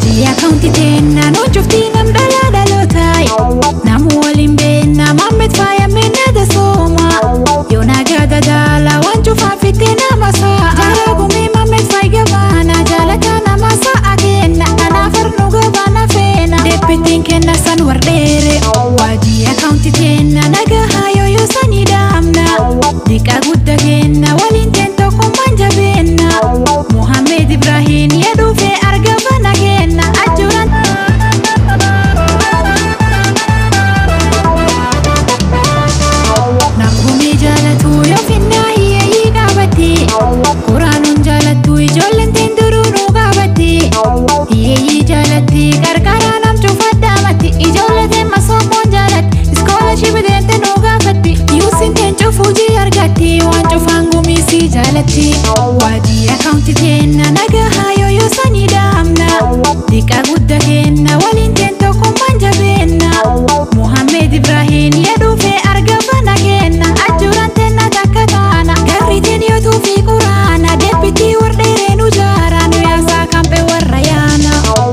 waajjii akaawuntii teennaa noo cuftii nam dhalaa dhalootaay namu waliin beennaa maammet faayamee nada sooma yoo nagaa dadaala waan cufaa fittee nama sa'a jaalaa gumee maammet faay gabaana jaalataa nama sa'a kenna kanaaf arnu gabaana feena deebbitiin kenna san wardheere waajjii akaawuntii teennaa nagahaa yooyoo sanii daamna diqaa guddaa kenna waliin teen tokkummaan jabeenna muhammed ibraahiim yedhuufee argama kenna ajuran Namgumee jaalatu yoo finnaa hiyyeeyyii qaabatti Quraanuun jaalattu ijoolleen teen duruu nu qaabatti Hiyyeeyyii jaalatti qarqaraa nam cufaddaamatti Ijoollee teen masoomoon jaalatti iskoolaship deente nu gaafatti Yuusin teen cufujii argatti waan cufaan gumiisii jaalatti Waajjii akaawunti teenna nagahaa yooyoo sanii daamna Diqaa guddaa kenna waliin teen tokkummaan jabeenna Muhammed Ibraahiim yedhuufee argama kenna ajuran tenna takka taana garriitiin yootuu fi quraana deebbitii wardheeree nu jaara nu yaasaa kampee warra yaana.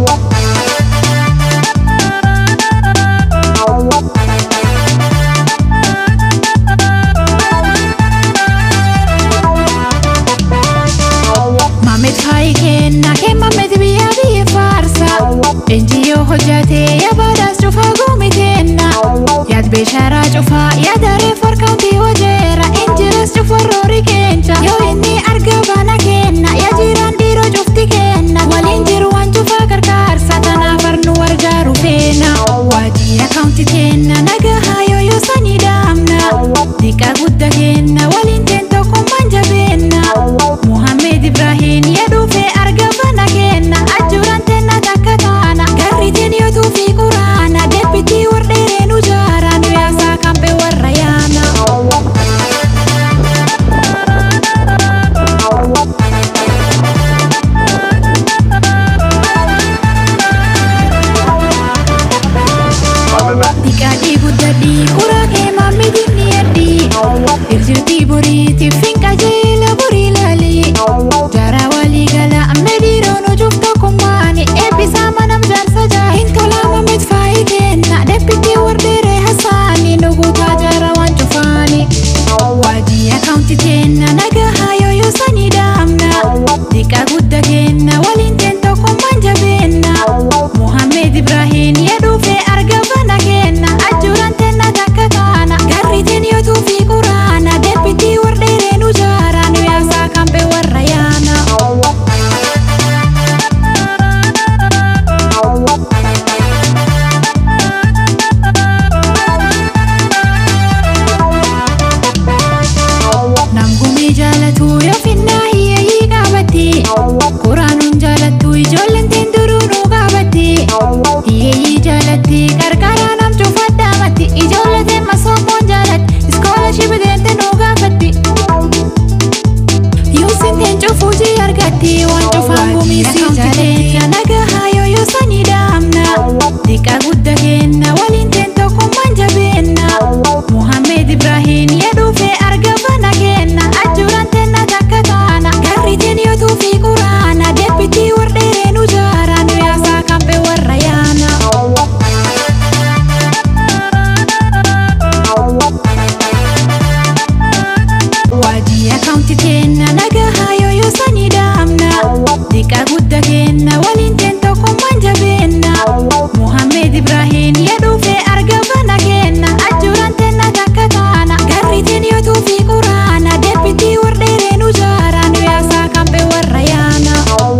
Mamet faayi kenna kee mamet biyya biyya faarsa Enjiyoo hojjatee yaabadaas cufaa gumiteenna Yaad beesharaa cufaa yaadaree farkaantii hojeera Injiras cufa roori keencha yoo inni arga baana kenna yaa jiraan dhiiroo cufti kenna waliin jiru waan cufaa gargaarsa tanaaf arnu wargaaru feena Waajjii akaawunti kenna nagahaa yooyoo sanii daamna Diqaa guddaa kenna waliin teen tokkummaan jabeenna Muhammed Ibraahiim yedhuufee argama kenna ajuran tenna takka taana garriitiin yootuu fi quraana deebbitii wardheeree nu jaara nu yaasaa kampee warra yaana. Diqaadhii guddadhii uraa kee maammi dinni yaddii Irjirtii boriitiif hin qajeela borii laalii Jaaraa walii gala ammee dhiiroo nu cuuf tokkummaani Eebbisaa manam jaarsa jaa hin tolaa mamit faayii kenna Deebbitii wardheeree hasaanii nu guutaa jaara waan cufaani Waajjii akaawunti teenna nagahaa yooyoo sanii daamna Diqaa guddaa kenna waliin teen tokkummaan jabeenna Muhammed Ibraahiim yedhuufee argama kenna ajuran tenna takka taana garriitiin yootuu fi quraana deebbitii wardheeree nu jaara nu yaasaa kampee warra yaana. Namgumee jaalatu yoo finnaa hiyyeeyyii qaabatti Quraanuun jaalattu ijoolleen teen duruu nu qaabatti Hiyyeeyyii jaalatti qarqaraa nam cufaddaamatti Ijoollee teen masoomoon jaalatti iskoolaship deente nu gaafatti Yuusin teen cufujii argatti waan cufaan gumiisii jaalatti nagahaa yooyoo sanii daamna Diqaa guddaa kenna waliin teen tokkummaan jabeenna Muhammed Ibraahiim yedhuufee argama kenna ajuran tenna takka taana garriitiin yootuu fi quraana deebbitii wardheeree nu jaara nu yaasaa kampee warra yaana. Waajjii akaawunti teenna nagahaa yooyoo sanii daamna Diqaa guddaa kenna waliin teen tokkummaan jabeenna Muhammed Ibraahiim yedhuufee argama kenna ajuran tenna takka taana garriitiin yootuu fi quraana deebbitii wardheeree nu jaara nu yaasaa kampee warra yaana.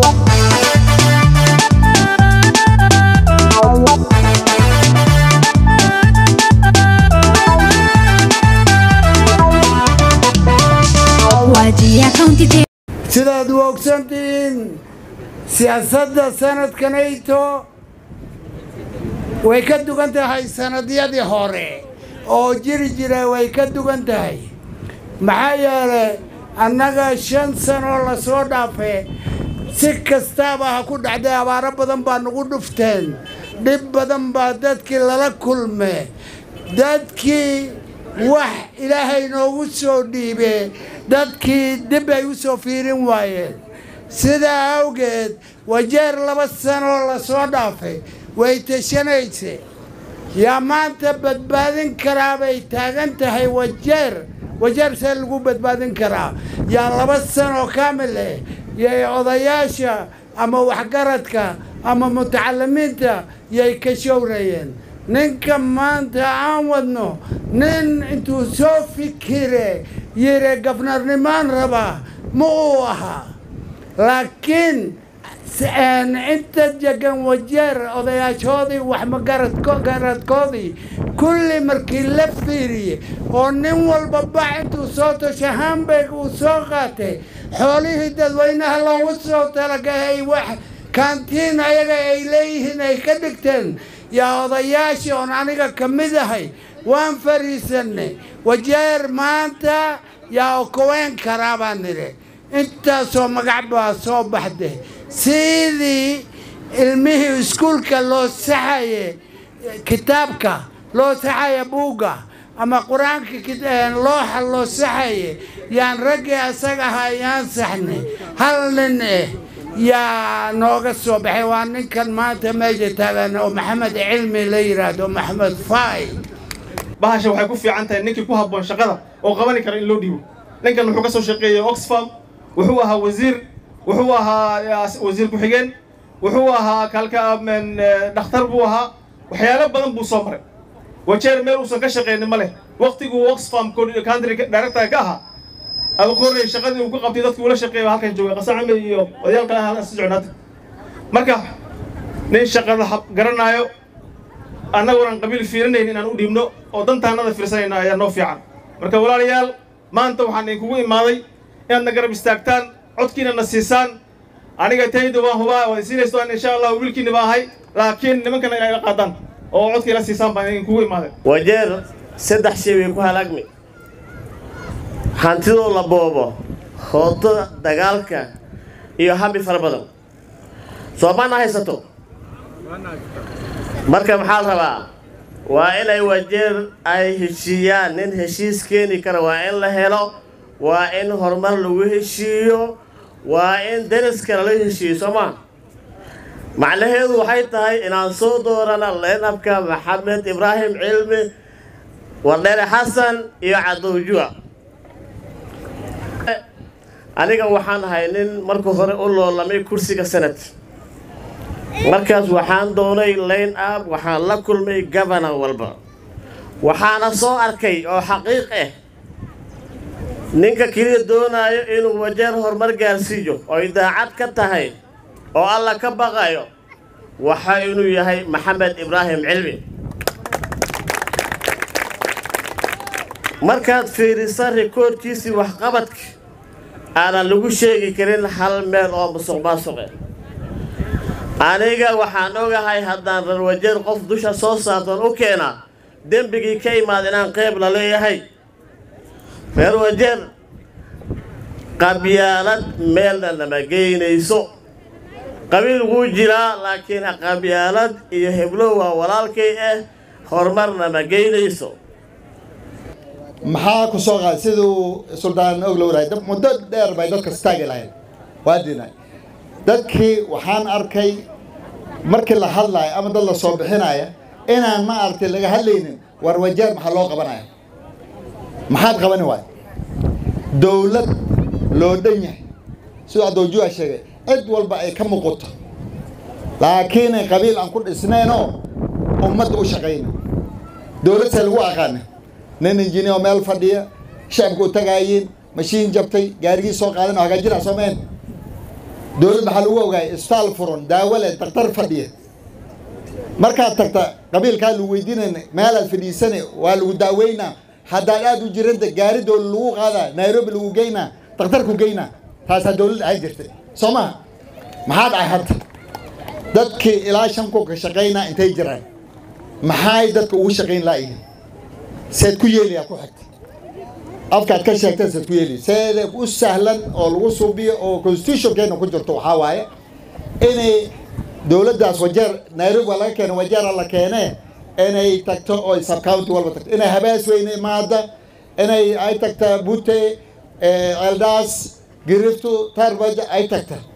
Waajjii akaawunti teenna. sidaad u ogsantihiin siyaasadda sanadkanayto way ka dugan tahay sanadyadii hore oo jiri jira way ka dugan tahay maxaa yeelay annaga shan sanoo lasoo dhaafe si kastaaba ha ku dhacday abaaro badan baa nagu dhufteen dhib badan baa dadkii lala kulme dadkii wax ilaahay noogu soo dhiibe dadkii dib ay u soo fiirin waayeen sidaa awgeed wajeer laba sanoo lasoo dhaafay way tashanayse yaa maanta badbaadin karaa bay taagan tahay wajeer wajeer see lagu badbaadin karaa yaa laba sanoo kaamil eh yay odayaasha ama waxgaradka ama mutacalimiinta yay ka showrayeen ninka maanta aan wadno nin intuu soo fikire yiri gafnarnimaan rabaa ma uu ahaa laakiin inta jegan wajeer odayaashoodii waxmagaradkoodii kulli markii la fiiriyey oo nin walba bax intuu soo tosha hamburg uu soo qaatay xoolihii dadweynaha loogu soo talagahay wax kaantiin ayaga ay leeyihiin ay ka dhigteen yaa odayaashii oon aniga ka mid ahay waan fariisanay wajeer maanta yaa okoween karaa baan nidhi intaasoo magac baa soo baxday sidii ilmihii iskuulka loo saxaye kitaabka loo saxaya buugga ama qur-aanka looxa loo saxaye yaan raggii asaga ahaa yaan saxnay hal nin eh yaa nooga soo baxay waa ninkan maanta meesha taagan oo maxamed cilmi la yidhaahdo maxamed faay bahasha waxay ku fiican tahay ninkii ku habboon shaqada oo qabani kara in loo dhiibo ninkan wuxuu ka soo shaqeeyey oxfam wuxuu ahaa wasiir wuxuu ahaa wasiir ku-xigeen wuxuu ahaa kalka dhakhtar buu ahaa waxyaalo badan buu soo maray wajeer meel uusan ka shaqeynin ma leh waqtiguu oxfam country director ka ahaa aba korrey shaqadii uu ku qabtay dadkii ula shaqeeya halkan jooga qasacame iyo odayaalka ah si socnaata marka nin shaqada garanaayo annagoonaan qabiil fiirinayn inaan u dhiibno oo dantaannada fiirsanayna ayaa noo fiican marka walaalayaal maanta waxaan idinkugu imaaday inaadna garab istaagtaan codkiina na siisaan aniga tayda waan hubaa waan siinayso insha allah wiilkiina baa ahay laakiin nimankana inay la qaadaan oo codkii la siisaan baan idinkugu imaaday wajeer saddex shay way ku halaagmi hantidoo la boobo hooda dagaalka iyo habi fara badan soomaana haysato marka maxaa la rabaa waa inay wajeer ay heshiiyaan nin heshiis keeni kara waa in la helo waa in horumar lagu heshiiyo waa in deriska lala heshiiyo soo maa macnaheedu waxay tahay inaan soo doorana leenabka maxamed ibraahim cilmi wardheere xasan iyo cadowjua aniga waxaan ahay nin marka hore u loolamay kursiga senat markaas waxaan doonay line up waxaan la kulmay gabana walba waxaana soo arkay oo xaqiiq ah ninka keliya doonaayo inuu wajeer horumar gaarsiiyo oy daacad ka tahay oo alla ka baqayo waxa inuu yahay maxamed ibraahim cilmi markaad fiirisa rikoorkiisii waxqabadka aanan lagu sheegi karin hal meel oo musuq maasuqe aniga waxaan ogahay haddaan rarwajeer qof dusha soo saartan u keena dembigii ka imaad inaan qayb la leeyahay reer wajeer qabyaalad meelna nama geynayso qabiil wuu jiraa laakiin qabyaalad iyo heblow waa walaalkay ah horumar nama geynayso maxaa ku soo qaad siduu suldaan og lowrahay muddo dheer bay dadka istaagi lahayn waa diinay dadkii waxaan arkay markii la hadlaayo ama dad la soo bixinaya inaan ma aragtay laga hadlaynin war wajeer maxaa loo qabanaya maxaad qabani waay dowlad loo dhan yahay siduu adoojuha sheegay cid walba ay ka muuqato laakiin qabiil aan ku dhisnaynoo ummadda u shaqayna dowlad see lagu aqaana nin injineer meel fadhiya shacabka u tagaayiin mashiin jabtay gaarigii soo qaadan oo hagaajinaa soomeen dowlad maxaa lagu ogaayay isbitaal furan daawo leh daktar fadhiya markaad tagta qabiilkaa lagu weydiinayna meelaad fadhiisane waa lagu daaweynaa haddaad aad u jiranta gaari dowlad lagu qaadaa nairobi lagu geynaa daktarku geynaa taasaa dowlad ahaan jirtay soo maha maxaa dhacay hadda dadkii ilaa shan kun ka shaqaynaa intay jiraan maxay dadka ugu shaqayn laayihiin seed ku yeelayaa ku xigta afkaad ka sheegteen seed ku yeelaya seeda u sahlan oo lagu suubiyo oo constitutionkeena ku jirto waxaa waaye inay dowladdaas wajeer nairobi waa laga keena wajeera la keenee inay tagto oo subcounty walba tagto inay habaas weyne imaada inay ay tagta bute eldaas giriftu tarbaja ay tagta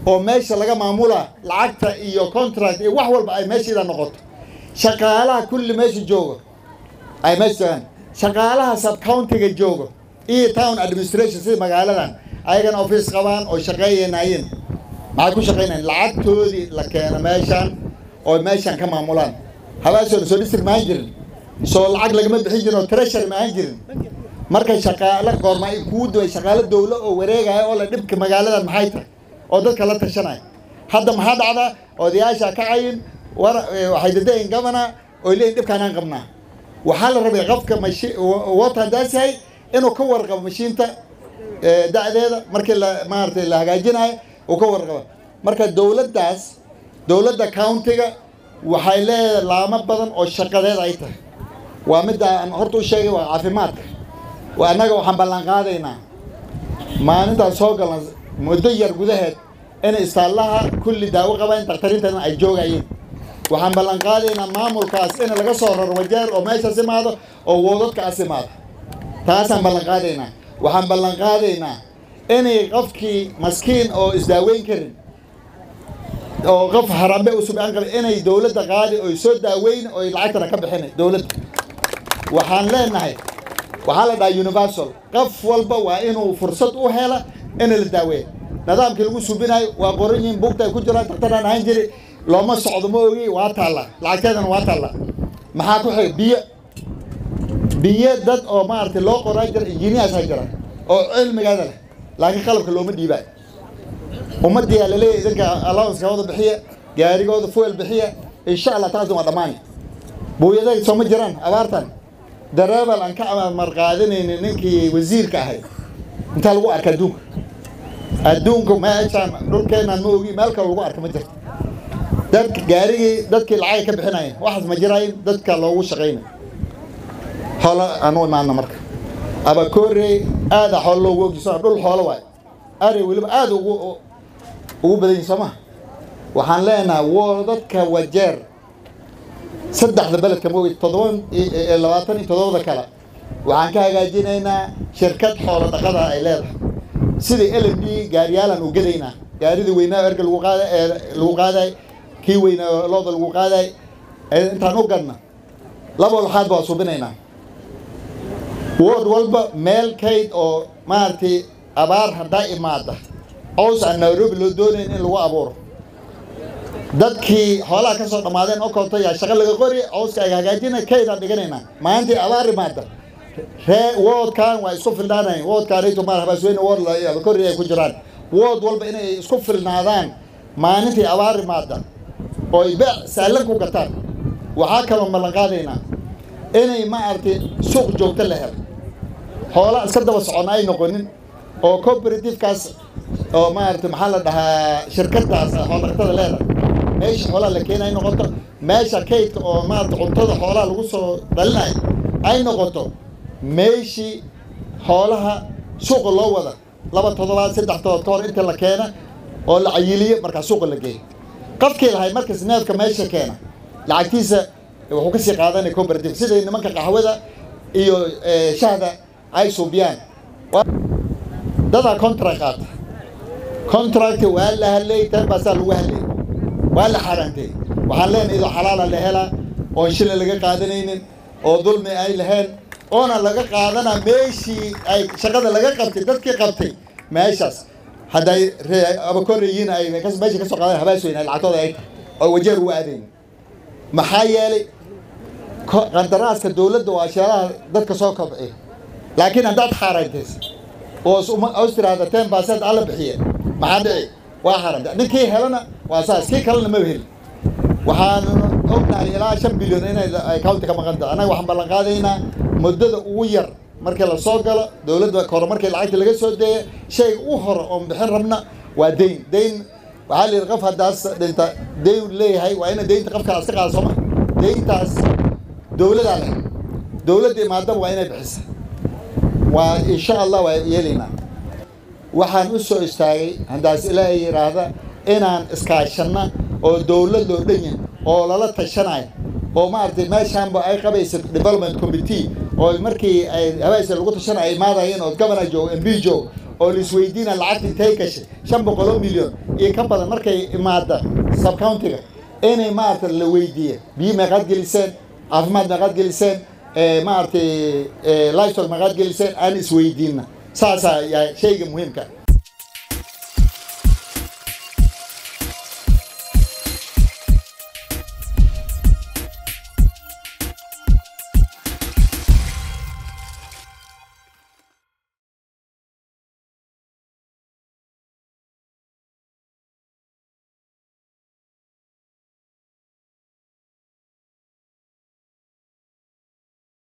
oo meesha laga maamula lacagta iyo contract iyo wax walba ay meeshiida noqoto shaqaalaha kulli meesha joogo ay meesha joogaan shaqaalaha subcountiga joogo iyo town administration sida magaaladan ayagana office qabaan oo shaqeeyanayeen maxay ku shaqeynayaan lacagtoodii la keeno meeshan oo meeshan ka maamulaan habaasooda soo district ma ahan jirin soo lacag lagama bixin jirin oo treasury ma ahan jirin marka shaqaale goorma ay kuu duway shaqaale dowlo oo wareegaya oo la dhibka magaaladan maxay tahay oo dadka la tashanaya hadda maxaa dhacdaa odayaasha ka cayin war waxay dadayin governor oo leeyihin dhibkaanaan qabnaa waxaa la rabay qofka mashi water daas yahay inuu ka warqabo mashiinta da'deeda markii la maaragtay la hagaajinayo uu ka warqabo marka dowladdaas dowladda countiga waxay leedahay laamo badan oo shaqadeed ay tahay waa midda aan horta u sheegay waa caafimaadka waa annaga waxaan ballan qaadaynaa maalintaan soo galna muddo yar gudaheed in istaallaha kulli daawo qabaan dakhtariintana ay joogayeen waxaan ballan qaadaynaa maamulkaas in laga soo raro wajeer oo meeshaas imaado oo woodadkaas imaado taasaan ballan qaadaynaa waxaan ballan qaadaynaa inay qofkii maskiin oo isdaaweyn karin oo qof harambe u subcaan qaba inay dowladda qaadi oy soo daaweyn oy lacagtana ka bixinay dowladda waxaan leenahay waxaa la dhahaa universal qof walba waa inuu fursad u hela in la daaweeyo nidaamkii lagu subinayo waa qoran yihiin buugta ay ku jiraan daktaraan ahaan jiri looma socdo ma ogi waa taalla lacagteedana waa taalla maxaa ku xiga biyo biyo dad oo maaragtay loo qoraa jira engineers ha jira oo cilmigaada leh laakiin qalabka looma dhiibaayo ummadiyaa laleeyahay idinka allowanceka wada bixiya gaarigooda fuel bixiya insha allah taasna waa dhammaani buuyaday soo ma jiraan abaartan dareebal aan ka marqaadinaynin ninkii wasiirka ahay intaa lagu arka adduunka adduunka meeshaan dhulkeenaan ma ogi meel kale lagu arka ma jirto dadka gaarigii dadkii lacagay ka bixinayeen waxaas ma jiraayin dadka loogu shaqaynay xoolo aan u imaana marka abakoorey aada xoolo loogu ogjiso dhul xoolo waay ari weliba aada ugu ugu badan yihin soo maha waxaan leenahay wo dadka wajeer saddexda beledka ma ogi toddoban labaatan iyo toddobada kale waxaan ka hagaajinaynaa shirkad xoolo dhaqada ay leedahay sidii l m d gaariyaalan u gadaynaa gaaridii weynaa erga lagu qaada ee lagu qaaday kii weynaa looda lagu qaaday intaan u gadna laba walxaad baa subinaynaa wood walba meel kayd oo maaragtay abaar haddaa imaada cows aan nairobi loo doonayn in lagu abuuro dadkii xoolaha ka soo dhammaadeen oo koonto yaa shaqo laga qori cowska ay hagaajina kaydaan dhiganaynaa maalintii abaar imaada ree woodkan waa isku filnaanayn woodkaanayto maar habaasweyne wood kori ay ku jiraan wood walba inay isku filnaadaan maalintii abaar imaada oo ay beec saalan ku gataan waxaa kaloo ballan qaadaynaa inay maaragtay suuq joogto la helo xoolaa iska daba socon ay noqonin oo cooperativekaas oo maaragtay maxaa la dhahaa shirkadaas xoolaqatada leedahay meesha xoolaha la keena ay noqoto meesha kaydka oo maaragtay cuntada xoolaha lagu soo dhalinayo ay noqoto meeshii xoolaha suuqa loo wada laba toddobaad saddex toddobaad ka hor inta la keena oo la cayiliyo markaa suuqa la geeyo qofkii lahay markas neefka meesha keena lacagtiisa wuxuu ka sii qaadanaya cooperative sida nimanka qaxwada iyo shahda ay suubiyaan dadaa contract qaata contract waa la hadlay tan baasaa lagu hadlay waa la xaaraantay waxaan leenahay idoo xalaala la helaa oon shilin laga qaadanaynin oo dulmi ay lahayn oona laga qaadanaa meeshii ay shaqada laga qabtay dadkii qabtay meeshaas hadday abakoreyiin ay meesha ka soo qaadan habaas weyn ay lacagtooda ay tahay oo wajeer ugu aadayn maxaa yeelay qandaraaska dowladda waa sheelaha dadka soo kobciya laakiin haddaad xaaraantaysa oo os tiraahda ten percent alla bixiye maxaa dhici waa xaaranta ninkii helana waa saas kii kalena ma heli waxaan ognahay ilaa shan bilyan inay county ka maqan tahay annaga waxaan ballan qaadaynaa muddada ugu yar markii la soo galo dowladda hore markii lacagta laga soo deeya shayga u hore oon bixin rabna waa deyn deyn waxaa la yidhi qof haddaas dhinta deyn leeyahay waa ina deynta qof kale iska qaada sooma deyntaas dowladaa leh dowladda imaadaba waa inay bixisa waa insha allah waa yeelaynaa waxaan u soo istaagay haddaas ilaahay yidhaahda inaan iskaashanna oo dowlad loo dhan yahay oo lala tashanayo oo maaragtay meeshaanba ay qabaysa development committee oo markii ay habaaysa lagu tashanayo ay imaadayeen oo governor joogo m b joogo oo la isweydiina lacagta intay gashay shan boqol oo milyan iyo ka badan markay imaada subcountiga inay maaragtay la weydiiya biyo meeqaad geliseen caafimaad meeqaad geliseen maaragtay livestock meeqaad geliseen aan isweydiinna saasaa yaa shayga muhiimka